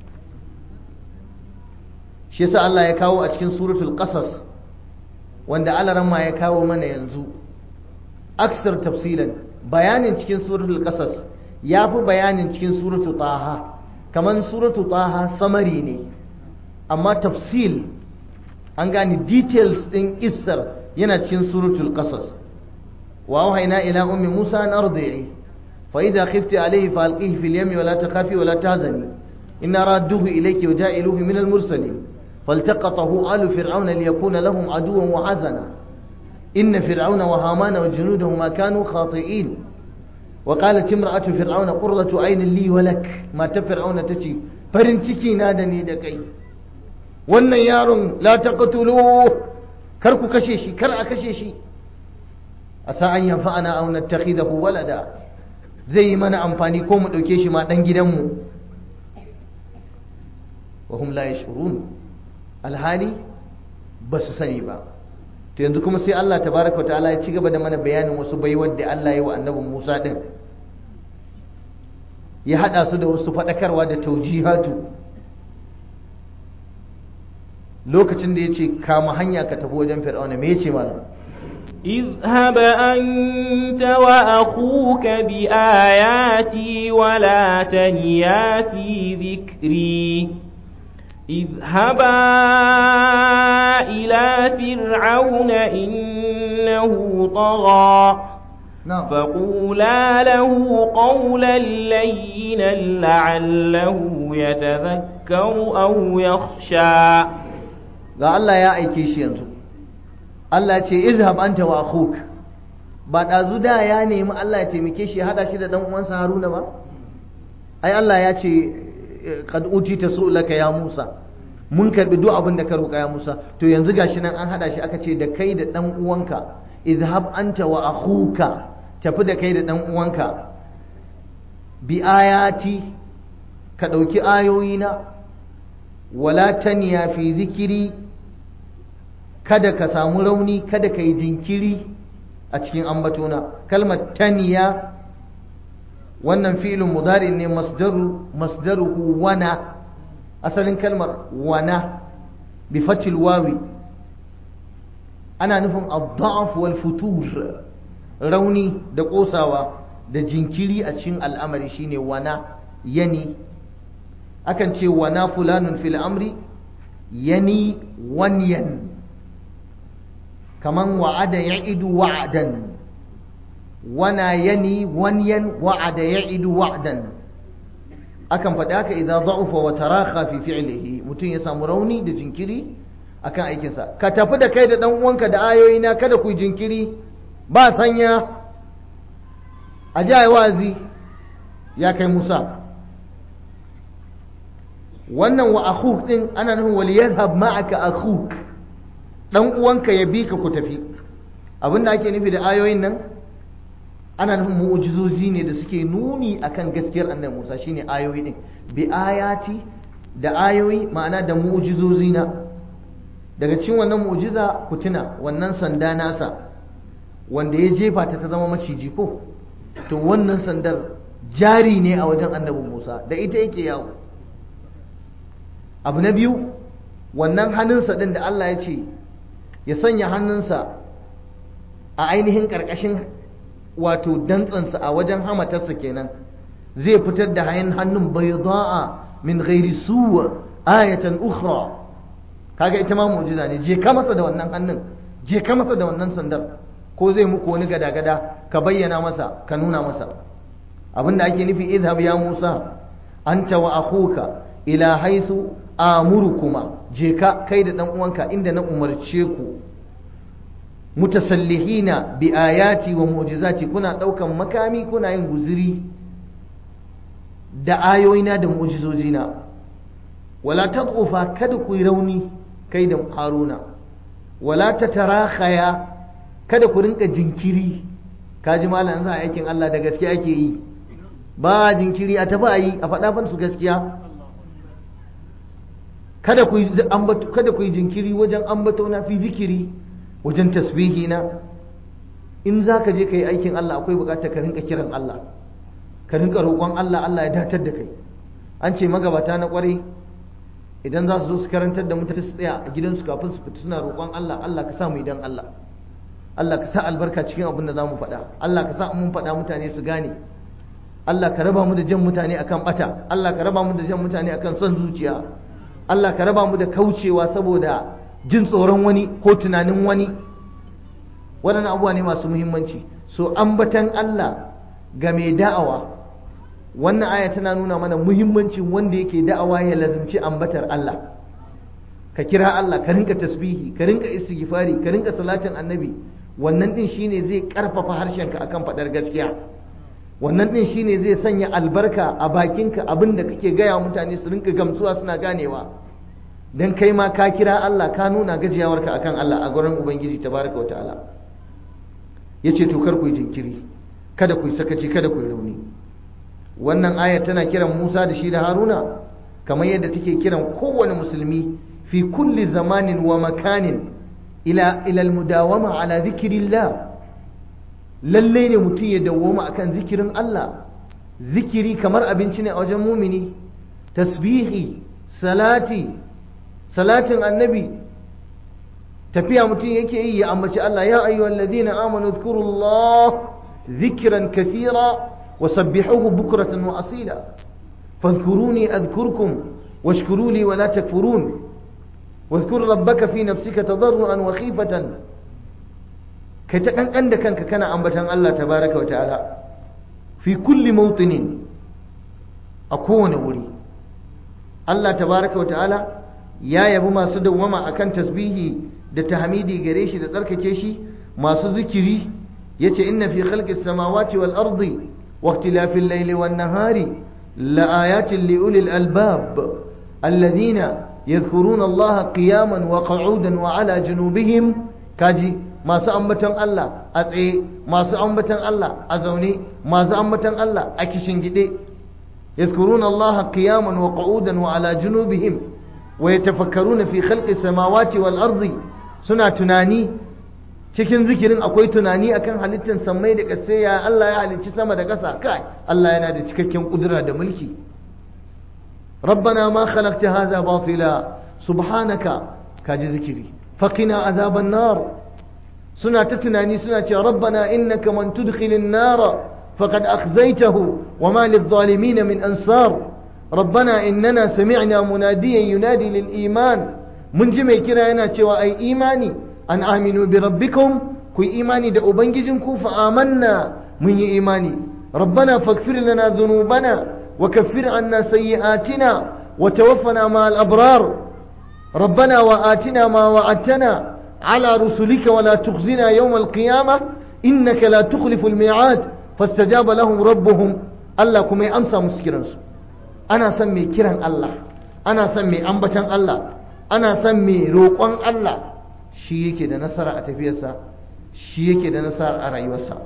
shi yasa Allah ya kawo a cikin suratul qasas wanda alaramma ya kawo mana yanzu aksar tafsilan bayanin cikin suratul qasas ya fi bayanin cikin suratu taha kaman suratu taha samari ne amma tafsil an gane details din kissar yana cikin suratul qasas wa wahayna ila ummi musa an ardi'i fa idha khifti alayhi fa alqihi fil yami wa la takhafi wa la tahzani inna radduhu ilayki wa ja'iluhu min al mursalin فالتقطه آل فرعون ليكون لهم عدوا وحزنا إن فرعون وهامان وجنودهما كانوا خاطئين وقالت امرأة فرعون قرة عين لي ولك ما تفرعون تجي فرنتكي نادني دكي wannan yaron la taqtulu kar ku kashe shi kar a kashe shi asa an yanfa'ana aw nattakhidahu walada zai yi mana amfani ko mu dauke shi ma dan gidanmu wa hum la yashurun alhali ba su sani ba to yanzu kuma sai Allah tabaraka wa ta'ala ya ci gaba da mana bayanin wasu baiwar da Allah ya wa annabin Musa din ya hada su da wasu fadakarwa da taujihatu lokacin da ya ce kama hanya ka tafi wajen fir'auna me yace malam اذهب أنت وأخوك بآياتي ولا تنيا في ذكري اذهبا إلى فرعون إنه طغى na'am فقولا له قولا لينا لعله يتذكر أو يخشى ga Allah ya aike shi yanzu Allah ce izhab anta wa akhuk ba dazu da ya nemi Allah ya taimake shi ya hada shi da dan uwansa Haruna ba ai Allah ya ce qad utita su'laka ya Musa mun karbi duk abin da ka roƙa ya Musa to yanzu gashi nan an hada shi aka ce da kai da dan uwanka izhab anta wa akhuka tafi da kai da dan uwanka bi ayati ka dauki ayoyina wala taniya fi zikiri kada ka samu rauni kada ka yi jinkiri a cikin ambatona kalmar taniya wannan fi'ilun mudari ne masdaru masdaruhu wana asalin kalmar wana bi fatil wawi ana nufin ad-da'f wal futur rauni da kosawa da jinkiri a cikin al'amari shine wana yani akan ce wana fulanun fil amri yani wanyan kaman wa'ada ya'idu wa'dan wana yani wanyan wa'ada ya'idu wa'dan akan faɗi haka idan da'ufa wa tarakha fi fi'lihi mutum ya samu rauni da jinkiri akan aikinsa ka tafi da kai da dan uwanka da ayoyina kada ku jinkiri ba sanya a ji wazi ya kai Musa wannan wa akhuk din ana nufin wal yadhhab ma'aka akhuk dan uwanka ya bi ka ku tafi abinda ake nufi da ayoyin nan ana nufin mu'ujizozi ne da suke nuni akan gaskiyar annabi Musa shine ayoyi din bi ayati da ayoyi ma'ana da mu'ujizozi na daga cikin wannan mu'ujiza ku tuna wannan sanda nasa wanda ya jefa ta ta zama maciji ko to wannan sandar jari ne a wajen annabi Musa da ita yake yawo abu na biyu wannan hannunsa din da Allah ya ce ya sanya hannunsa a ainihin ƙarƙashin wato dantsansa a wajen hamatarsa kenan zai fitar da hayan hannun bayda'a min ghairi suwa ayatan ukhra kaga ita ma mu'jiza ne je ka masa da wannan hannun je ka masa da wannan sandar ko zai muku wani gada-gada ka bayyana masa ka nuna masa abinda ake nufi idhab ya Musa anta wa akhuka ila haythu amurukuma je ka kai da dan uwanka inda na umarce ku mutasallihina bi ayati wa mu'jizati kuna daukan makami kuna yin guziri da ayoyina da mu'jizojina wala tad'ufa kada ku yi rauni kai da haruna wala tatarakhaya kada ku rinka jinkiri kaji malam za aikin Allah da gaske ake yi ba jinkiri a tafi a yi a faɗa fan su gaskiya kada ku yi kada ku yi jinkiri wajen ambato na fi zikiri wajen tasbihi na in za ka je ka yi aikin Allah akwai bukatar ka rinka kiran Allah ka rinka roƙon Allah Allah ya datar da kai an ce magabata na ƙwarai idan za su zo su karantar da mutane su tsaya a gidansu kafin su fita suna roƙon Allah Allah ka sa mu idan Allah Allah ka sa albarka cikin abin da za mu faɗa Allah ka sa mun faɗa mutane su gane Allah ka raba mu da jan mutane akan bata Allah ka raba mu da jan mutane akan son zuciya Allah ka raba mu da kaucewa saboda jin tsoron wani ko tunanin wani waɗannan abubuwa ne masu muhimmanci so ambatan Allah ga mai da'awa wannan aya tana nuna mana muhimmancin wanda yake da'awa ya lazimci ambatar Allah ka kira Allah ka rinka tasbihi ka rinka istighfari ka rinka salatin annabi wannan din shine zai karfafa harshenka akan faɗar gaskiya wannan din shine zai sanya albarka a bakinka abin da kake gaya mutane su rinka gamsuwa suna ganewa dan kai ma ka kira Allah ka nuna gajiyawarka akan Allah a gurin ubangiji tabaraka wa ta'ala yace to kar ku yi jinkiri kada ku yi sakaci kada ku yi rauni wannan aya tana kiran Musa da shi da Haruna kamar yadda take kiran kowane musulmi fi kulli zamanin wa makanin ila ila almudawama ala dhikrillah lalle ne mutum ya dawwama akan zikirin Allah zikiri kamar abinci ne a wajen mumini tasbihi salati salatin annabi tafiya mutum yake yi ya ambaci Allah ya ayyuhal ladina amanu dhkurullah dhikran kathira وسبحوه بكرة وأصيلا فاذكروني أذكركم واشكروا لي ولا تكفرون واذكر ربك في نفسك تضرعا وخيفة كتكن عندك كان أنبتا الله تبارك وتعالى في كل موطن أكون ولي الله تبارك وتعالى يا يبو ما سدو وما أكن تسبيهي da tahmidi gare shi da tsarkake shi masu zikiri yace inna fi khalqis samawati wal ardi واختلاف الليل والنهار لآيات لأولي الألباب الذين يذكرون الله قياما وقعودا وعلى جنوبهم كاجي ما سأمبتن الله أتعي ما سأمبتن الله أزوني ما سأمبتن الله أكشن جدي يذكرون الله قياما وقعودا وعلى جنوبهم ويتفكرون في خلق السماوات والأرض سنة تناني cikin zikirin akwai tunani akan halittar sammai da ƙasai ya Allah ya halicci sama da ƙasa kai Allah yana da cikakken kudura da mulki rabbana ma khalaqta hadha batila subhanaka kaji zikiri faqina azaban nar suna ta tunani suna cewa rabbana innaka man tudkhilin nar faqad akhzaytahu wama lidh-dhalimin min ansar rabbana innana sami'na munadiyan yunadi lil iman mun ji mai kira yana cewa ai imani an aminu bi rabbikum ku yi imani da ubangijinku fa amanna mun yi imani rabbana faghfir lana dhunubana wa kaffir anna sayyi'atina wa tawaffana ma al abrar rabbana wa atina ma wa'adtana ala rusulika wa la tukhzina yawm al qiyamah innaka la tukhlifu al mi'ad fastajaba lahum rabbuhum Allah kuma ya amsa musu kiransu ana son mai kiran Allah ana son mai ambatan Allah ana son mai roƙon Allah shi yake da nasara a tafiyarsa shi yake da nasara a rayuwarsa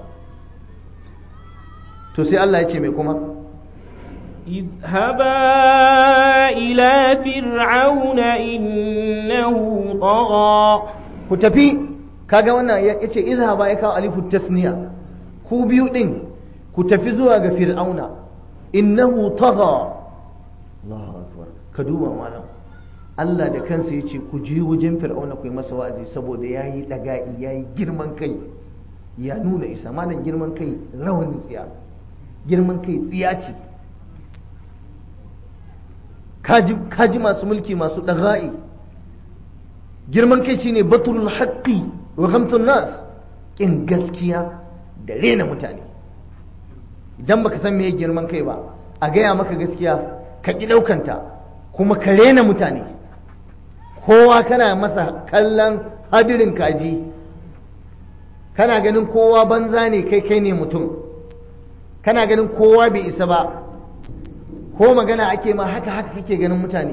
to sai Allah ya ce mai kuma اذهبا إلى فرعون إنه طغى ku tafi kaga wannan ya ce izhaba ya kawo alifu tasniya ku biyu din ku tafi zuwa ga fir'auna innahu tagha Allahu akbar ka duba malam Allah da kansa ya ce ku je wajen fir'auna ku yi masa wa'azi saboda ya yi ɗaga'i ya yi girman kai ya nuna isa malam girman kai rawanin tsiya girman kai tsiya ce kaji masu mulki masu ɗaga'i girman kai shine batul haqqi wa ghamtun nas kin gaskiya da rena mutane idan baka san meye girman kai ba a gaya maka gaskiya ka ƙi ɗaukanta kuma ka rena mutane kowa kana masa kallon hadirin kaji kana ganin kowa banza ne kai kai ne mutum kana ganin kowa bai isa ba ko magana ake ma haka haka kake ganin mutane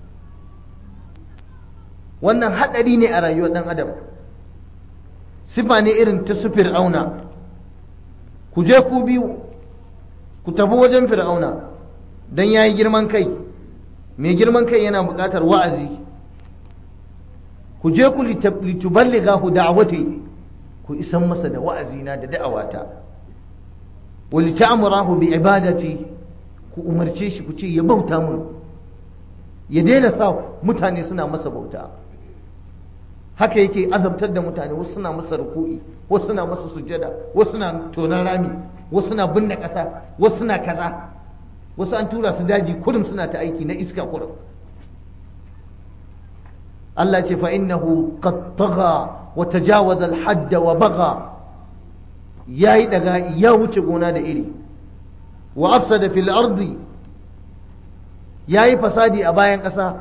wannan haɗari ne a rayuwar ɗan adam sifa ne irin ta su fir'auna ku je ku biyu ku tafi wajen fir'auna don ya yi girman kai mai girman kai yana buƙatar wa'azi ku je ku lituballigha hu da'wati ku isan masa da wa'azina da da'awata wa lita'murahu bi ibadati ku umarce shi ku ce ya bauta mun ya daina sa mutane suna masa bauta haka yake azabtar da mutane wasu suna masa ruku'i wasu suna masa sujjada wasu suna tonan rami wasu na binne ƙasa wasu na kaza wasu an tura su daji kurum suna ta aiki na iska kurum Allah ce fa innahu qad tagha wa tajawaza al-hadd wa bagha yayi daga ya wuce gona da iri wa afsada fil ardi yayi fasadi a bayan ƙasa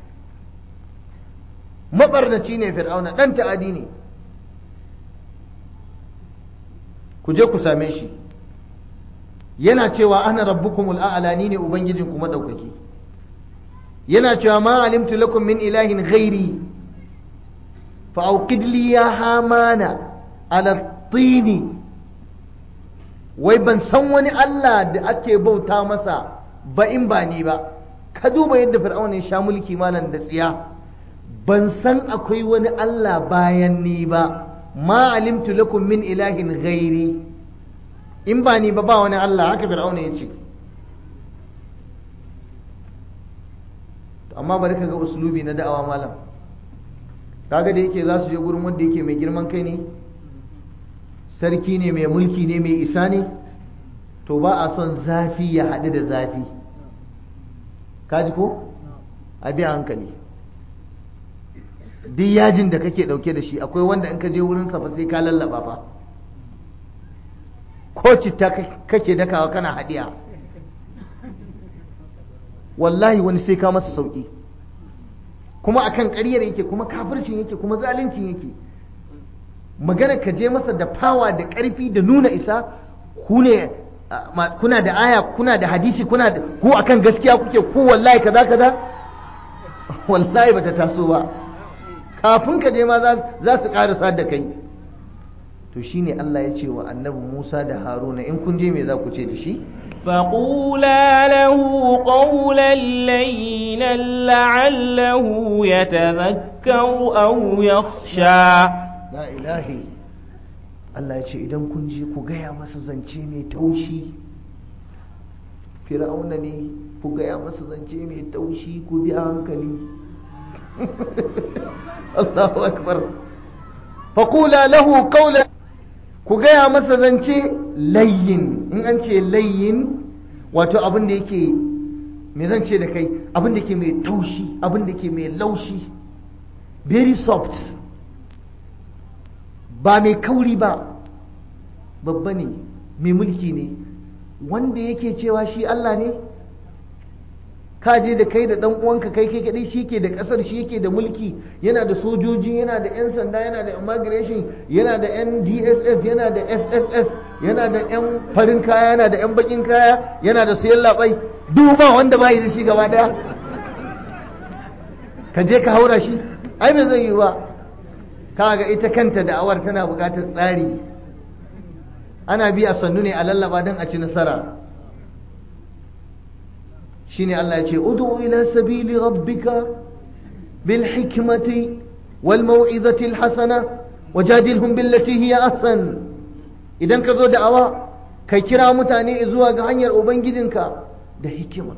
mabarnaci ne fir'auna dan ta'adi ne ku je ku same shi yana cewa ana rabbukumul a'la ni ne ubangijinku madaukaki yana cewa ma alimtu lakum min ilahin ghairi fa auqid li ya hamana ala tini wai ban san wani Allah da ake bauta masa ba in ba ni ba ka duba yadda fir'auna ya sha mulki malam da tsiya ban san akwai wani Allah bayan ni ba ma alimtu lakum min ilahin ghairi in ba ni ba ba wani Allah haka fir'auna ya ce amma bari ka ga uslubi na da'awa malam kaga da yake za su je gurin wanda yake mai girman kai ne sarki ne mai mulki ne mai isa ne to ba a son zafi ya haɗu da zafi kaji ko a biya hankali duk yajin da kake ɗauke da shi akwai wanda in ka je wurin fa sai ka lallaba fa ko citta kake dakawa kana haɗiya wallahi wani sai ka masa sauƙi kuma akan ƙaryar yake kuma kafircin yake kuma zaluncin yake magana ka je masa da fawa da ƙarfi da nuna isa ku ne kuna da aya kuna da hadisi kuna da ku akan gaskiya kuke ku wallahi kaza kaza wallahi bata taso ba kafin ka je ma za su ƙarasa da kai to shine Allah ya ce wa annabi Musa da Haruna in kun je me za ku ce da shi فقولا له قولا لينا لعله يتذكر أو يخشى la ilahi Allah ya ce idan kun je ku gaya masa zance mai taushi fir'auna ne ku gaya masa zance mai taushi ku bi a hankali Allahu akbar faqula lahu qawlan ku gaya masa zance layyin in an ce layyin wato abin da yake me zan ce da kai abin da ke mai taushi abin da ke mai laushi very soft ba mai kauri ba babba ne mai mulki ne wanda yake cewa shi Allah ne ka je da kai da dan uwanka kai kai kadai shi ke da kasar shi yake da mulki yana da sojoji yana da yan sanda yana da immigration yana da yan DSS yana da SSS yana da yan farin kaya yana da yan bakin kaya yana da sayan labai duba wanda ba yi da shi gaba daya ka je ka haura shi ai bai zai yi ba kaga ita kanta da'awar tana buƙatar tsari ana bi a sannu ne a lallaba don a ci nasara shine Allah ya ce ud'u ila sabili rabbika bil hikmati wal mau'izati al hasana wajadilhum billati hiya ahsan idan ka zo da'awa kai kira mutane zuwa ga hanyar ubangijinka da hikima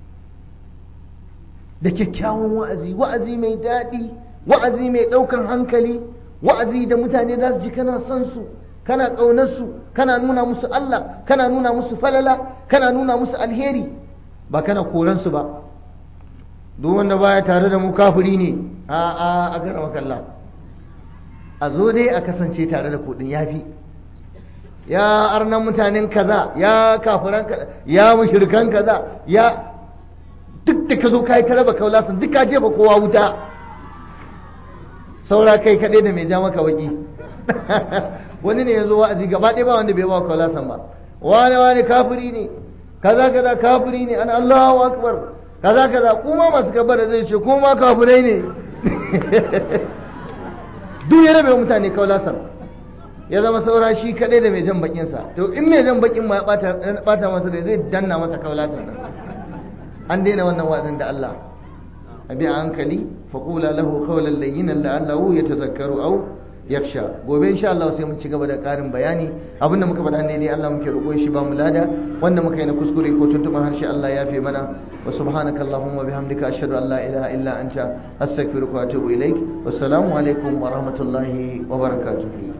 da kyakkyawan wa'azi wa'azi mai daɗi wa'azi mai ɗaukan hankali wa'azi da mutane za su ji kana son su kana ƙaunar su kana nuna musu Allah kana nuna musu falala kana nuna musu alheri ba kana koran su ba duk wanda baya tare da mu kafiri ne a a a gara makalla a zo dai a kasance tare da kuɗin yafi ya arnan mutanen kaza ya kafiran kaza ya mushrikan kaza ya duk da ka zo kai ka raba kaulasan duk ka jefa kowa wuta saura kai kaɗai da mai ja maka waki wani ne ya zo wa'azi gaba ɗaya ba wanda bai ba kaulasan ba wani wani kafiri ne kaza kaza kafiri ne an Allahu akbar kaza kaza kuma masu kabara zai ce kuma kafirai ne duk ya rabe mutane kaulasan ya zama saura shi kaɗai da mai jan bakinsa to in mai jan bakin ma ya bata masa da zai danna masa kaulasan nan an daina wannan wa'azin da Allah a bi a hankali faƙula lahu qawlan layyinan la'allahu yatazakkaru aw yaksha gobe insha Allah sai mun ci gaba da ƙarin bayani abinda muka faɗa ne Allah muke roƙo shi ba mu lada wanda muka yi na kuskure ko tuntuɓa harshe Allah ya fi mana wa subhanaka allahumma bihamdika ashhadu an la ilaha illa anta astaghfiruka wa atubu ilaik wassalamu alaikum wa rahmatullahi wa barakatuh